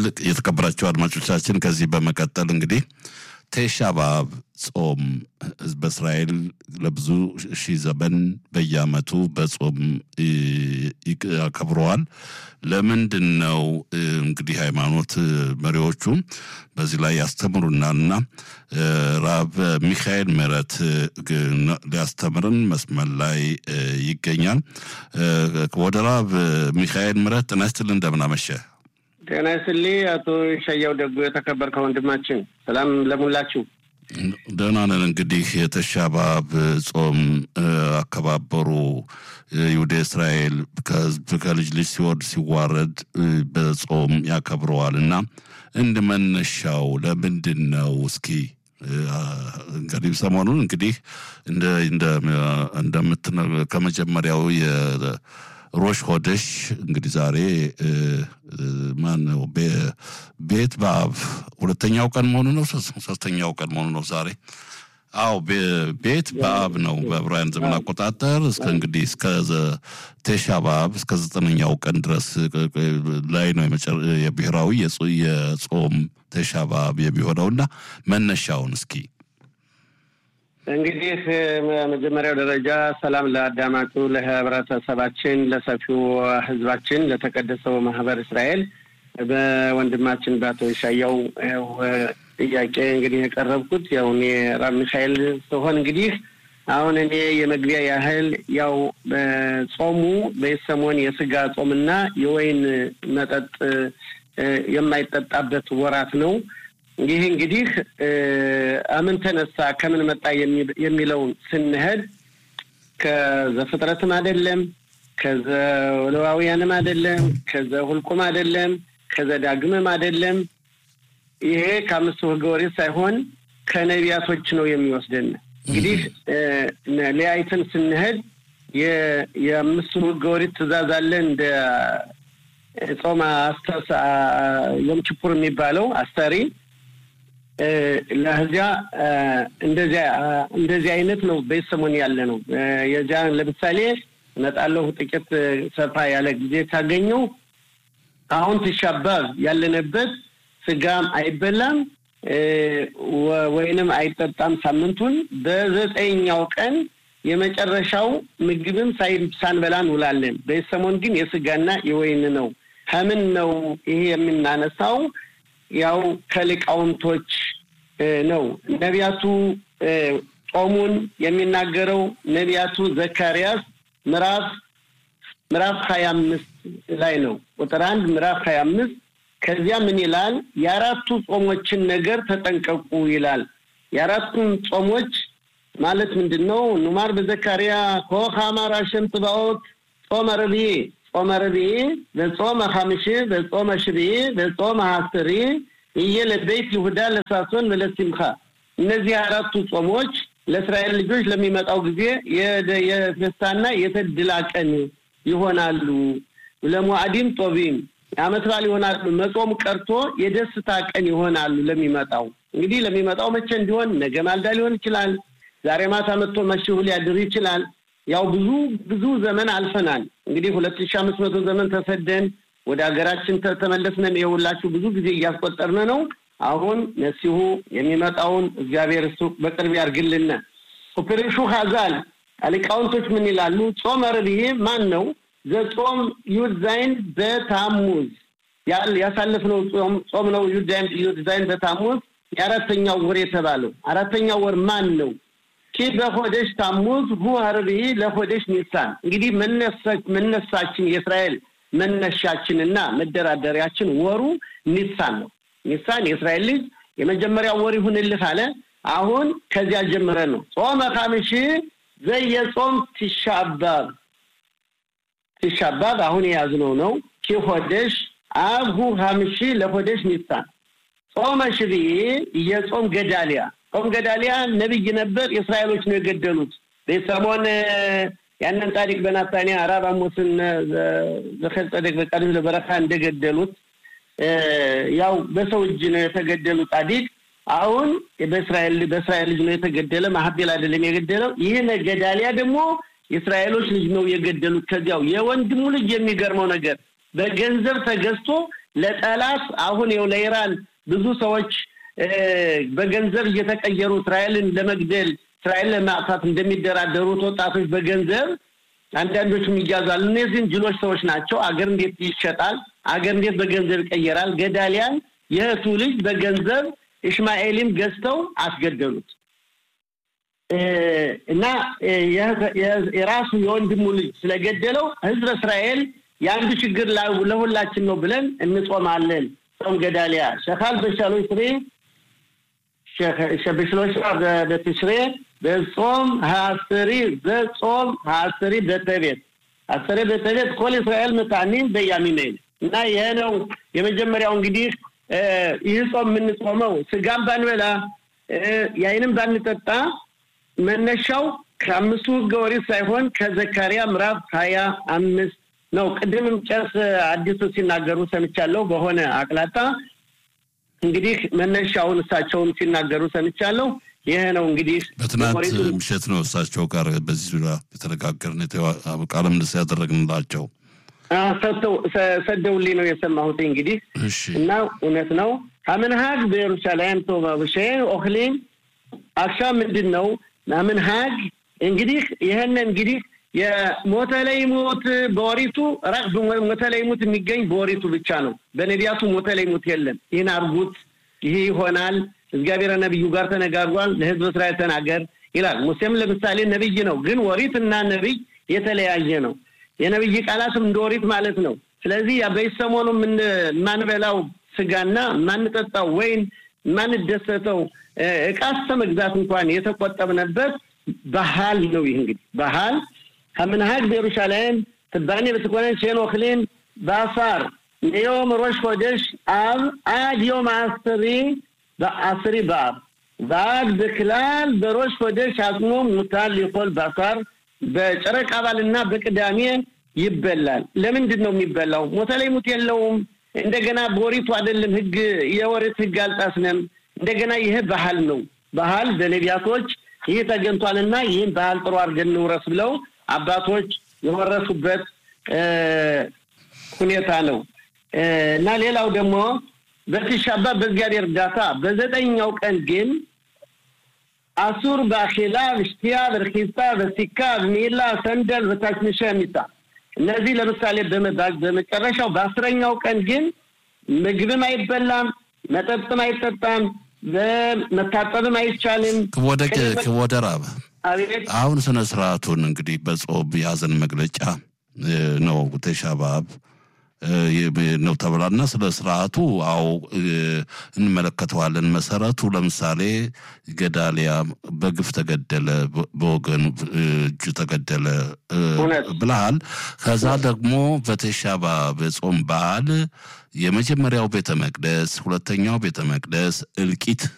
የተከበራቸው አድማጮቻችን ከዚህ በመቀጠል እንግዲህ ቴሻ በአብ ጾም በእስራኤል ለብዙ ሺህ ዘመን በየዓመቱ በጾም ያከብረዋል። ለምንድን ነው እንግዲህ ሃይማኖት መሪዎቹ በዚህ ላይ ያስተምሩናልና ራብ ሚካኤል ምህረት ሊያስተምርን መስመር ላይ ይገኛል። ወደ ራብ ሚካኤል ምህረት ጤና ይስጥልኝ፣ እንደምን አመሸ? ጤና ይስጥልኝ አቶ ሸያው ደጉ የተከበርከው ወንድማችን፣ ሰላም ለሙላችሁ። ደህና ነን። እንግዲህ የተሻባብ ጾም አከባበሩ ይሁደ እስራኤል ከህዝብ ከልጅ ልጅ ሲወርድ ሲዋረድ በጾም ያከብረዋል እና እንደ መነሻው ለምንድን ነው? እስኪ እንግዲህ ሰሞኑን እንግዲህ እንደምት ከመጀመሪያው ሮሽ ሆደሽ እንግዲህ ዛሬ ማን ነው ቤት በአብ ሁለተኛው ቀን መሆኑ ነው። ሶስተኛው ቀን መሆኑ ነው ዛሬ። አዎ ቤት በአብ ነው በዕብራውያን ዘመን አቆጣጠር እስከ እንግዲህ እስከ ቴሻ በአብ እስከ ዘጠነኛው ቀን ድረስ ላይ ነው የብሔራዊ የጾም ቴሻ በአብ የሚሆነውና መነሻውን እስኪ እንግዲህ መጀመሪያው ደረጃ ሰላም ለአዳማጩ ለህብረተሰባችን፣ ለሰፊው ህዝባችን፣ ለተቀደሰው ማህበር እስራኤል በወንድማችን በአቶ ሻያው ጥያቄ እንግዲህ የቀረብኩት ያው እኔ ራብ ሚካኤል ስሆን እንግዲህ አሁን እኔ የመግቢያ ያህል ያው ጾሙ በሰሞን የስጋ ጾምና የወይን መጠጥ የማይጠጣበት ወራት ነው። ይህ እንግዲህ አምን ተነሳ ከምን መጣ የሚለውን ስንሄድ ከዘፍጥረትም አይደለም፣ ከዘሌዋውያንም አይደለም፣ ከዘሁልቁም አይደለም፣ ከዘዳግምም አይደለም። ይሄ ከአምስቱ ህገ ኦሪት ሳይሆን ከነቢያቶች ነው የሚወስደን። እንግዲህ ሊያይትን ስንሄድ የአምስቱ ህገ ኦሪት ትእዛዝ አለ እንደ ጾም ዮም ኪፑር የሚባለው አስተሪ ለዚያ እንደዚያ እንደዚህ አይነት ነው በሰሞን ያለ ነው። የዚያ ለምሳሌ እመጣለሁ ጥቂት ሰፋ ያለ ጊዜ ካገኘው አሁን ትሻባብ ያለንበት ስጋም አይበላም ወይንም አይጠጣም። ሳምንቱን በዘጠኛው ቀን የመጨረሻው ምግብም ሳንበላ እንውላለን። በሰሞን ግን የስጋና የወይን ነው። ከምን ነው ይሄ የምናነሳው? ያው ከሊቃውንቶች ነው። ነቢያቱ ጾሙን የሚናገረው ነቢያቱ ዘካርያስ ምዕራፍ ምዕራፍ ሀያ አምስት ላይ ነው። ቁጥር አንድ ምዕራፍ ሀያ አምስት ከዚያ ምን ይላል? የአራቱ ጾሞችን ነገር ተጠንቀቁ ይላል። የአራቱን ጾሞች ማለት ምንድን ነው? ኑማር በዘካርያ ኮኸ አማር አሸም ጽባኦት ጾመ ረብዒ ጾመ ረብዒ በጾመ ሐምሺ በጾመ ሽብዒ በጾመ ሐስሪ እየ ለቤት ይሁዳ ለሳሶን ለሲምካ እነዚህ አራቱ ጾሞች ለእስራኤል ልጆች ለሚመጣው ጊዜ የደስታና የተድላ ቀን ይሆናሉ። ለሞዓዲም ጦቢም የዓመት በዓል ይሆናሉ። መጾም ቀርቶ የደስታ ቀን ይሆናሉ ለሚመጣው እንግዲህ ለሚመጣው መቼ እንዲሆን ነገ ማልዳ ሊሆን ይችላል። ዛሬ ማታ መጥቶ መሽሁ ሊያድር ይችላል። ያው ብዙ ብዙ ዘመን አልፈናል። እንግዲህ ሁለት ሺ አምስት መቶ ዘመን ተሰደን ወደ ሀገራችን ተመለስነን የሁላችሁ ብዙ ጊዜ እያስቆጠርን ነው። አሁን መሲሁ የሚመጣውን እግዚአብሔር እሱ በቅርብ ያርግልን። ፕሪሹ ሀዛል ሊቃውንቶች ምን ይላሉ? ጾመ ረብዒ ማን ነው? ዘጾም ዩድ ዛይን በታሙዝ ያሳለፍነው ጾም ነው። ዩድ ዛይን በታሙዝ የአራተኛው ወር የተባለው አራተኛው ወር ማን ነው? ኪ በሆደሽ ታሙዝ ሁ ረብዒ ለሆደሽ ኒሳን። እንግዲህ መነሳችን የእስራኤል መነሻችንና መደራደሪያችን ወሩ ኒሳን ነው። ኒሳን የእስራኤል ልጅ የመጀመሪያው ወር ይሁንልህ አለ። አሁን ከዚያ ጀምረን ነው ጾመ ሐምሺ ዘየጾም ትሻባብ ትሻባብ አሁን የያዝነው ነው። ኪሆደሽ አብሁ ሐምሺ ለሆደሽ ኒሳን ጾመ ሽብዒ የጾም ገዳሊያ ጾም ገዳሊያ ነቢይ ነበር። የእስራኤሎች ነው የገደሉት በሰሞን ያንን ጻድቅ በናታንያ አራብ አሞስን ዘኸል ጸደቅ በቃዲስ ለበረካ እንደገደሉት ያው በሰው እጅ ነው የተገደሉ ጻዲቅ አሁን በእስራኤል በእስራኤል ልጅ ነው የተገደለ። ማሀቤል አይደለም የገደለው። ይህን ገዳሊያ ደግሞ የእስራኤሎች ልጅ ነው የገደሉት። ከዚያው የወንድሙ ልጅ የሚገርመው ነገር በገንዘብ ተገዝቶ ለጠላት አሁን ይኸው ለኢራን ብዙ ሰዎች በገንዘብ እየተቀየሩ እስራኤልን ለመግደል እስራኤል ለማጥፋት እንደሚደራደሩት ወጣቶች በገንዘብ አንዳንዶቹም ይያዛሉ። እነዚህም ጅሎች ሰዎች ናቸው። አገር እንዴት ይሸጣል? አገር እንዴት በገንዘብ ይቀየራል? ገዳሊያን የእህቱ ልጅ በገንዘብ እስማኤልም ገዝተው አስገደሉት እና የራሱ የወንድሙ ልጅ ስለገደለው ህዝብ እስራኤል የአንዱ ችግር ለሁላችን ነው ብለን እንጾማለን። ጾም ገዳሊያ ሸካል በሻሎች ስሬ በሽሎሻ በትሽሬ በጾም ሀስሪ በጾም ሀስሪ በተቤት አስሬ በተቤት ኮል እስራኤል መታኒን በያሚሜል እና ይሄ ነው የመጀመሪያው እንግዲህ ይህ ጾም የምንጾመው ስጋም ባንበላ ያይንም ባንጠጣ መነሻው ከአምስቱ ህገ ኦሪት ሳይሆን ከዘካሪያ ምዕራፍ ሀያ አምስት ነው። ቅድምም ቄስ አዲሱ ሲናገሩ ሰምቻለሁ በሆነ አቅላጣ እንግዲህ መነሻውን እሳቸውን ሲናገሩ ሰምቻለሁ። ይሄ ነው እንግዲህ በትናንት ምሽት ነው እሳቸው ጋር በዚህ ዙሪያ የተነጋገርን ቃለ ምልልስ ያደረግንላቸው ሰደውልኝ ነው የሰማሁት። እንግዲህ እና እውነት ነው ሀምንሀግ በኢየሩሳሌም ቶባብሼ ኦክሊም አክሻ ምንድን ነው ምንሀግ እንግዲህ ይህን እንግዲህ የሞተ ላይ ሞት በወሪቱ ራቅ ሞተ ላይ ሞት የሚገኝ በወሪቱ ብቻ ነው። በነቢያቱ ሞተ ላይ ሞት የለም። ይህን አርጉት፣ ይህ ይሆናል፣ እግዚአብሔር ነቢዩ ጋር ተነጋግሯል፣ ለህዝብ እስራኤል ተናገር ይላል። ሙሴም ለምሳሌ ነቢይ ነው፣ ግን ወሪትና ነቢይ የተለያየ ነው። የነቢይ ቃላትም እንደ ወሪት ማለት ነው። ስለዚህ በሰሞኑ የማንበላው ስጋና የማንጠጣው ወይን የማንደሰተው እቃ እስከ መግዛት እንኳን የተቆጠብነበት ባህል ነው። ይህ እንግዲህ ባህል ከምንሀግ በኢየሩሳሌም ትባኔ በትኮነን ሼን ኦክሊን በአፋር ዮም ሮሽ ሆደሽ አብ አድ ዮም አስሪ በአስሪ በአብ በአድ በክላል በሮሽ ሆደሽ አጽሞ ሙታል ሊኮል በአፋር በጨረቃ ባልና በቅዳሜ ይበላል። ለምንድን ነው የሚበላው? ሞተ ላይ ሙት የለውም። እንደገና በወሪቱ አይደለም ህግ የወሪት ህግ አልጣስንም። እንደገና ይሄ ባህል ነው። ባህል በነቢያቶች ይህ ተገኝቷልና ይህን ባህል ጥሩ አድርገን እንውረስ ብለው አባቶች የወረሱበት ሁኔታ ነው እና ሌላው ደግሞ በትሻባ በእግዚአብሔር እርዳታ በዘጠኛው ቀን ግን አሱር በአኼላ በሽቲያ በርኪሳ በሲካ በሚላ ሰንደል በታችንሻ የሚታ እነዚህ ለምሳሌ በመባግ በመጨረሻው በአስረኛው ቀን ግን ምግብም አይበላም፣ መጠጥም አይጠጣም፣ መታጠብም አይቻልም። ክወደ ራብ አሁን ስነ ስርዓቱን እንግዲህ በጾም የሀዘን መግለጫ ነው ተሻባብ ነው ተብላና ስለ ስርዓቱ አዎ እንመለከተዋለን። መሰረቱ ለምሳሌ ገዳሊያ በግፍ ተገደለ፣ በወገኑ እጁ ተገደለ ብለሃል። ከዛ ደግሞ በተሻባ በጾም በዓል የመጀመሪያው ቤተ መቅደስ፣ ሁለተኛው ቤተ መቅደስ እልቂት